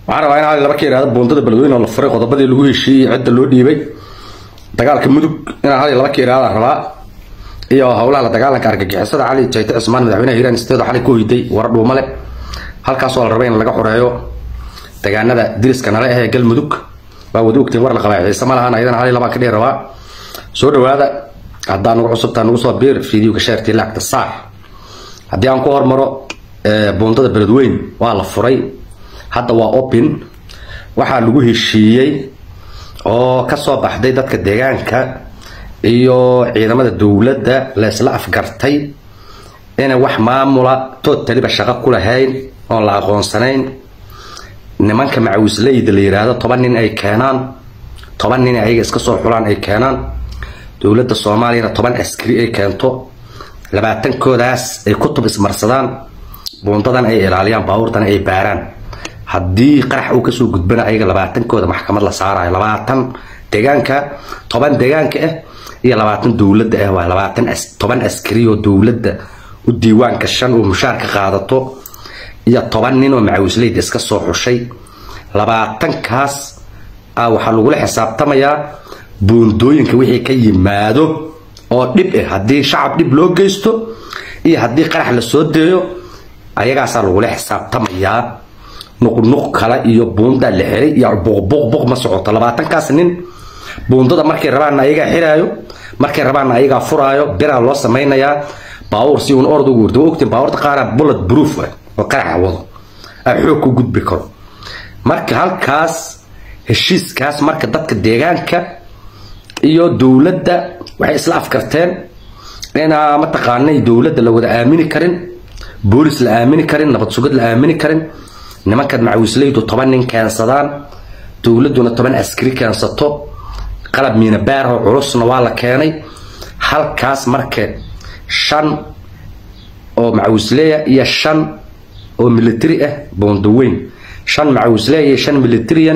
waxaan rabaa in hal laba ka yidhahdo buundada beledweyne oo la furay qodobadii lagu heshiiyey cidda loo dhiibay dagaalka mudug inaan hal laba ka yidhahda rabaa iyo howlaha la dagaalanka argagixisada cali jayte cismaan madaxweynaha hiiraan isteedo xalay ku hoyday war dhuumale halkaasoo la rabay in laga xoreeyo deegaanada diriska nale ah ee galmudug waa wada ogtiin war la qabaa xiise ma lahan ayadana hal labaan ka dhihi rabaa soo dhawaada haddaa nagu cusubtaa nagu soo biir fideoga sheertii lacagta saar haddii aan ku hormaro buundada beledweyn waa la furay hadda waa open waxaa lagu heshiiyey oo kasoo baxday dadka deegaanka iyo ciidamada dowladda la isla afgartay inay wax maamula tootaliba shaqo ku lahayn oon la aqoonsanayn nimanka macawisleyda la yidhaahdo toban nin ay keenaan toban nin ayaga iska soo xulaan ay keenaan dowladda soomaaliyana toban askari ay keento labaatankoodaas ay kutub ismarsadaan buundadan ay ilaaliyaan baabuurtana ay baaraan haddii qarax uu kasoo gudbana ayaga labaatankooda maxkamad la saarayo labaatan deegaanka toban deegaanka ah iyo labaatan dowladda ah waa labaatan toban askari oo dowladda u diiwaanka shan oo mushaarka qaadato iyo toban nin oo macawisleyda iska soo xushay labaatankaas a waxaa lagula xisaabtamayaa buundooyinka wixii ka yimaado oo dhib ah haddii shacab dhib loo geysto iyo haddii qarax la soo deeyo ayagaasaa lagula xisaabtamayaa nuqnuq kale iyo buundaa la xiray iyo buqbuqbuq ma socoto labaatankaas nin buundada markay rabaanna ayagaa xiraayo markay rabaanna ayagaa furaayo biraa loo samaynayaa baawur si uun orda ugu wardo ogtiin baawurta qaara bullet proof ah oo qaraxa wado a xoog ku gudbi karo marka halkaas heshiiskaas marka dadka deegaanka iyo dowladda waxay isla afkarteen inaa mataqaanay dowladda la wada aamini karin boolis la aamini karin nabad sugid la aamini karin nimankan macawisleydu toban nin keensadaan dowladduna toban askari keensato qalab miinabaarho culusna waa la keenay halkaas marka shan oo macawisleya iyo shan oo military ah boondaweyn shan macawisleya iyo shan militaryan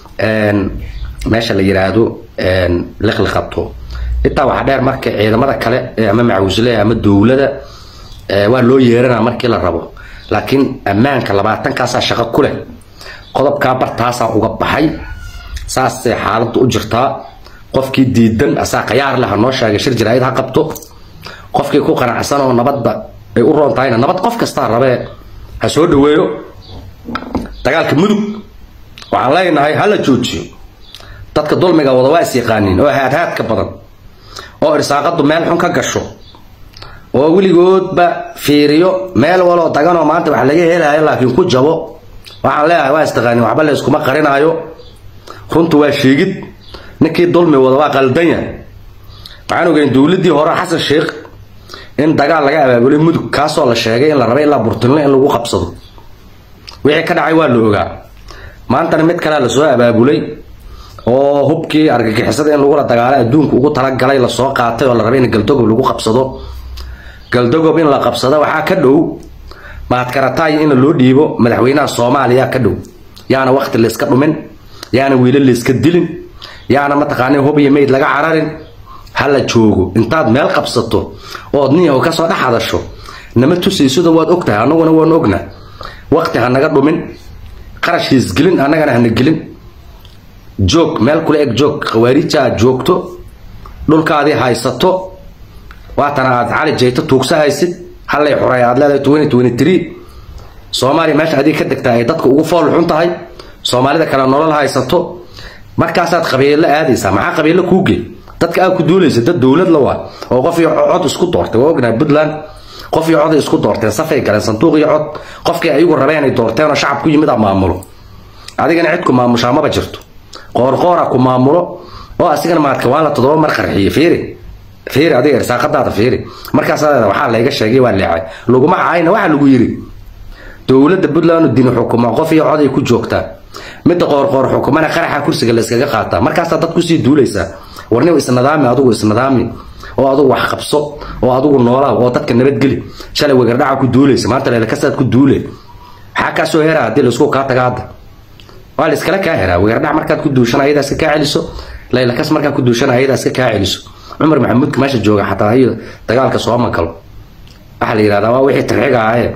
meesha la yiraahdo liqliqato intaa waxaa dheer marka ciidamada kale ama macawisleya ama dowlada waa loo yeeranaa markii la rabo laakiin ammaanka labaatankaasaa shaqo ku leh qodobkaa bartaasaa uga baxay saasay xaaladdu u jirtaa qofkii diidan asaa qayaar leh ha noo sheegay shir jaraa'id ha qabto qofkii ku qanacsan oo nabadda ay u roon tahayna nabad qof kastaa rabee ha soo dhaweeyo dagaalka mudug waxaan leenahay hala joojiyo dadka dulmiga wada waa is yaqaaniin oo haadhaadka badan oo irsaaqadu meel xun ka gasho oo weligoodba fiiriyo meel waloo daganoo maanta wax laga helayo laakiin ku jabo waxaan leeyahay waa istaqaanin waxba la iskuma qarinaayo runtu waa sheegid ninkii dulmi wada waa qaldanya waxaan ogeyn dowladdii hore xasan sheekh in dagaal laga abaabulay mudug kaasoo la sheegay in la rabay ilaa burtinlo in lagu qabsado wixii ka dhacay waa la ogaa maantana mid kalea lasoo abaabulay oo hubkii argagixisada in lagula dagaalay adduunka ugu talagalay lasoo qaatay oo la rabay in galdogob lagu qabsado galdogob in la qabsado waxaa ka dhow mahadkarataay in loo dhiibo madaxweynaha soomaaliya ka dhow yaana waqti layska dhumin yaana wiilo layska dilin yaana mataqaana hub iyo meyd laga cararin hala joogo intaad meel qabsato ood niyaho kasoo dhex hadasho nama tusaysado waad ogtahay annaguna waan ogna waqti ha naga dhumin qarashkiis gelin annagana hana gelin joog meel kula eg joog khawaarija aad joogto dhulkaadii haysato waatana aad cali jayto tuugsa haysid hallay xoray aad leedahay twenty twenty three soomaaliya meesha adii ka degtaa ay dadka ugu fool xun tahay soomaalida kale nolol haysato markaasaad qabiilo aadaysaa maxaa qabiilo kuuge dadka aad ku duulaysa dad dowlad la waa oo qof iyo cod isku doortay waa ognahay puntland qof iyo cod ay isku doorteen safay galeen sanduuq iyo cod qofkii ayagu rabeen ay doorteen oo shacab ku yimid a maamulo adigana cid ku maamushaa maba jirto qoorqoora ku maamulo oo asigana maadka waa la toddoba mar qarxiye fiiri fiiri adiga irsaaqadaada fiiri markaas waxaa layga sheegay waa leecay laguma caayna waxaa lagu yiri dowladda puntland dini xukuma qof iyo cod ay ku joogtaa midda qoorqoor xukumana qaraxa kursiga la iskaga qaataa markaasaa dad kusii duulaysaa warniw isnadaami adugu isnadaami oo adugu wax qabso oo adugu noolaa oo dadka nabadgeli shalay wegardhaca ku duulaysa maanta leelakasaad ku duule maxaa kaa soo heraa haddii laisku kaa taga hadda waa la iskala kaa heraa wegardhac markaad ku duushana ayadaa iska kaa celiso laylakas markaad ku duushana ayadaa iska kaa celiso cumar maxamuudka meesha jooga xataa iyo dagaalka sooma galo waxaa la yidhahdaa waa wixii tarxiga ahaye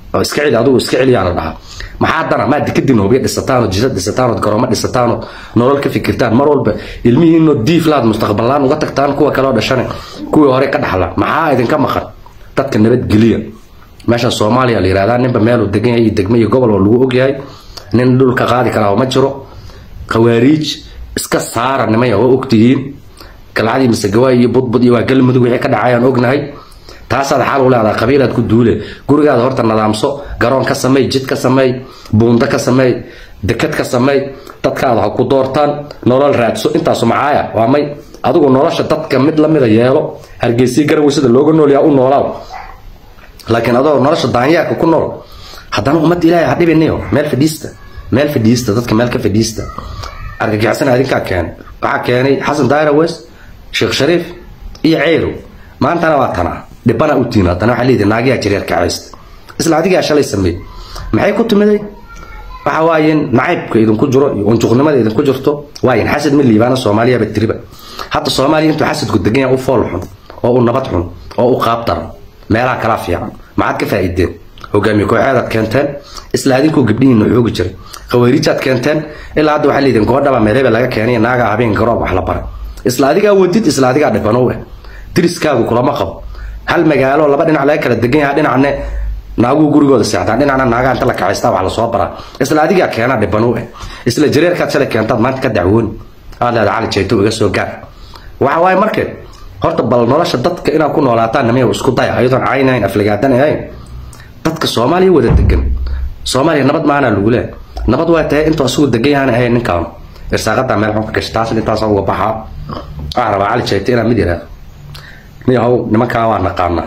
oo iska celi adigu iska celiyaa la dhahaa maxaa dana maa dikadiin hubiya dhisataan oo jisa dhisataan oo garoomo dhisataan oo nolol ka fikirtaan mar walba ilmihiinoo diif laad mustaqballaan uga tagtaan kuwa kale oo dhashane kuwii hore ka dhaxla maxaa idinka maqan dadka nabadgeliya meeshan soomaaliya la yihahdaa ninba meeluu degan yahay iyo degme iyo gobol oo lagu ogyahay nin dhulka qaadi karaa ma jiro khawaariij iska saara nimaya oo ogtihiin galcadii masagawaay iyo budbud iyo waa galmudug wixii ka dhacayaan ognahay taasaad xaal u leedaha qabiilaad ku duule gurigaada horta nadaamso garoon ka sameey jid ka sameey buundo ka sameey dekad ka sameey dadkaada ha ku doortaan nolol raadso intaasu macaaya waa may adigu nolosha dadka mid lamida yeelo hargeysii garawey sida looga noolyaa u noolaaw laakiin adoo nolosha daanyeerka ku nool haddana ummadda ilaahay ha dhibiniyo meel fadhiista meel fadhiista dadka meel ka fadhiista argagixisana adinkaa keenay waxaa keenay xasan daayra wes sheekh shariif iyo ceyrow maantana waa tanaa dhibana u tiin haddana waxaa leedahay naagiyaa jireer kacaysta isla adigaa shalay sameey maxay ku timiday waxa waayen nacaybka idinku jiro iyo unjuqnimada idinku jirto waayen xasad ma liibaana soomaaliyaba tiriba hadda soomaaliya intuu xasadku degan yahay u fool xun oo u nabad xun oo u qaab daran meelaha kala fiican maxaad ka faa'iideen hogaamiye kooxeedaad keenteen isla adinkoo gabdhihiina xoogi jiray khawaariijaad keenteen ilaa hadda waxaa leediin goodhaba meelhebe laga keenay naagaa habeen garoob wax la baray isla adigaa wadid isla adigaa dhibanow ah diriskaagu kulama qabo hal magaalo laba dhinac laga kala degan yaha dhinacne naaguu gurigooda seexdaan dhinacna naagaa inta la kacaystaa wax lasoo baraa isla adigaa keena dhibanow ah isla jareerkaad shalay keentaad maanta ka dacwooni aad leeda cali jayto iga soo gaar waxa waaye marke horta bal nolosha dadka inaad ku noolaataan namiya isku daya ayadoon caynayn afligaadan ahayn dadka soomaaliya wada degan soomaaliya nabad maana lagu leehay nabad waa tahay intuu asugu degan yahaan ahayn ninkaan irsaaqadaa meel xun ka gashay taas intaas uga baxaa waxaa rabaa cali jayte inaan mid yidhaahdo niyahow nimankaa waa naqaanaa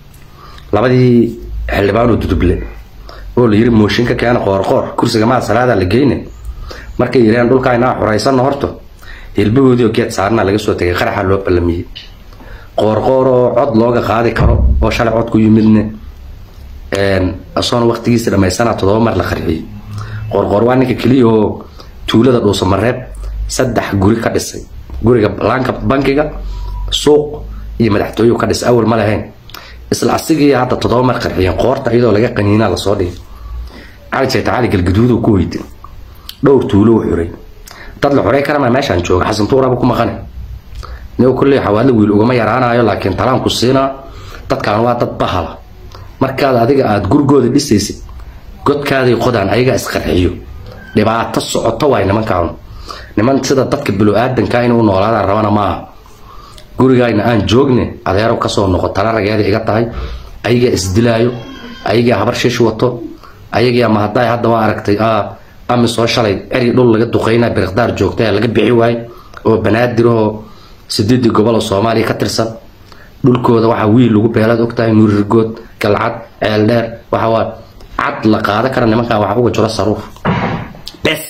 labadii xildhibaanoo duduble oo la yiri mooshinka keena qoorqoor kursiga maad salaada la geyne markay yidhaheen dhulkaa inaa xoraysanno horto hilbahoodii oo geed saarnaa laga soo tegay qaraxa loo ballamiyey qoorqoor oo cod looga qaadi karo oo shalay cod ku yimidne asoona waqtigiisa dhammaysanaa toddoba mar la qarxiyey qoorqoor waa ninka keliya oo tuulada dhuusamareeb saddex guri ka dhisay guriga laanka bankiga suuq iyo madaxtooyu ka dhisay awal ma lahayn isla asigii hadda toddoba mar qarxiyeen qoorta iyadoo laga qaniinaa lasoo dhigay cali jayta cali galgaduuduu ku weyday dhowr tuulo u xuray dad la xorey karama meeshaan jooga xasan tuuraba ku maqane nigo kulley xawaadla wiil ugama yaraanayo laakiin talaanku siinaa dadkaan waa dad bahala markaad adiga aada gurigooda dhisaysid godkaaday qodaan ayagaa isqarxiyo dhibaato socoto waay nimankaan niman sida dadka bilo-aadanka inay u noolaadaan rabana maaha gurigayna aan joogne adeero kasoo noqo tala rageeda iga tahay ayagaa isdilaayo ayagaa habar shish wato ayagaa mahadaay hadda waa aragtay ami soo shalay ceri dhul laga duqeyna biriqdaar joogta ee laga bixi waaye oo banaadirahoo sideedii gobol oo soomaaliya ka tirsan dhulkooda waxaa wiil lagu beelaad ogtahay nuurirgood galcad ceeldheer waxa waa cad la qaada kara nimankan waxa uga jiro saruur bes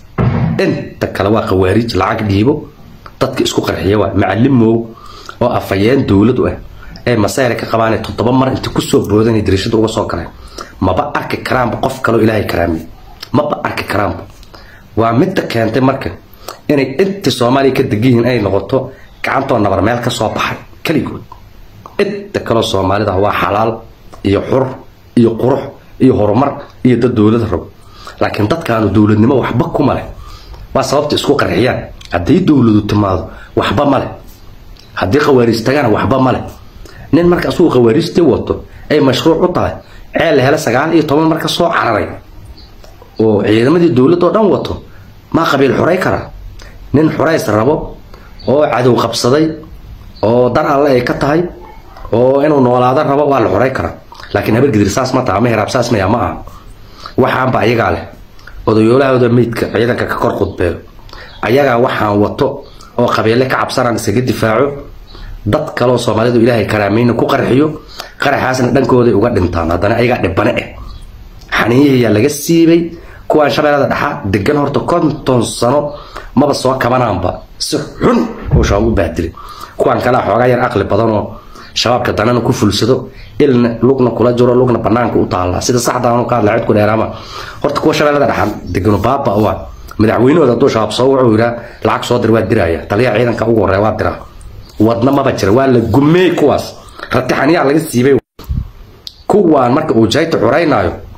inta kale waa khawaariij lacag dhiibo dadka isku qarxiya waa macalimow oo afayeen dowladu ah ee masayra ka qabaan toddoba mar inta kusoo boodanay dariishada uga soo galeen maba arki karaanba qof kaloo ilaahay karaamiye maba arki karaanba waa midda keentay marka inay intii soomaaliya ka degan yihiin inay noqoto gacantoo nabar meel ka soo baxay keligood inta kaloo soomaalida waa xalaal iyo xur iyo qurux iyo horumar iyo dad dowlad rabo laakiin dadkaanu dowladnimo waxba kuma leh waa sababta isku qarxiyaan haddii dowladu timaado waxba ma leh haddii khawaariij tagana waxba ma leh nin marka asugu khawaariijtii wato ay mashruuc u tahay ceel la hele sagaal iyo toban marka soo cararay oo ciidamadii dowladda oo dhan wato maa qabiil xuray kara nin xurays rabo oo cadow qabsaday oo dar alle ay ka tahay oo inuu noolaado rabo waa la xuray karaa laakiin habargidir saas ma taha ama heraab saas maya ma aha waxaanba ayagaa leh odayoolahooda meydka ciidanka ka kor khudbeeyo ayagaa waxaan wato oo qabiile ka cabsanaan isaga difaaco dad kaleoo soomaalidu ilaahay karaamayna ku qarxiyo qaraxaasna dhankooday uga dhintaan haddana ayagaa dhibane ah xaniiyayaa laga siibay kuwaan shabeellada dhaxa degan horta konton sano maba soo kabanaanba si xun oo shabaab u bahdilay kuwaan kalea xoogaa yar aqli badanoo shabaabka danana ku fulsado ilna lugna kula jiro lugna banaanka u taalla sida saxdaanu ka hadla cid ku dheeraama horta kuwa shabeellada dhaxan degano baaba u ah madaxweynahooda hadduu shabaab soo wuxuu yidhaa lacag soo dir waa diraya taliyaha ciidanka ugu horreeya waa diraa wadna maba jira waa la gumeey kuwaas ratixaniyaa laga siibay kuwaan marka uu jayta xuraynaayo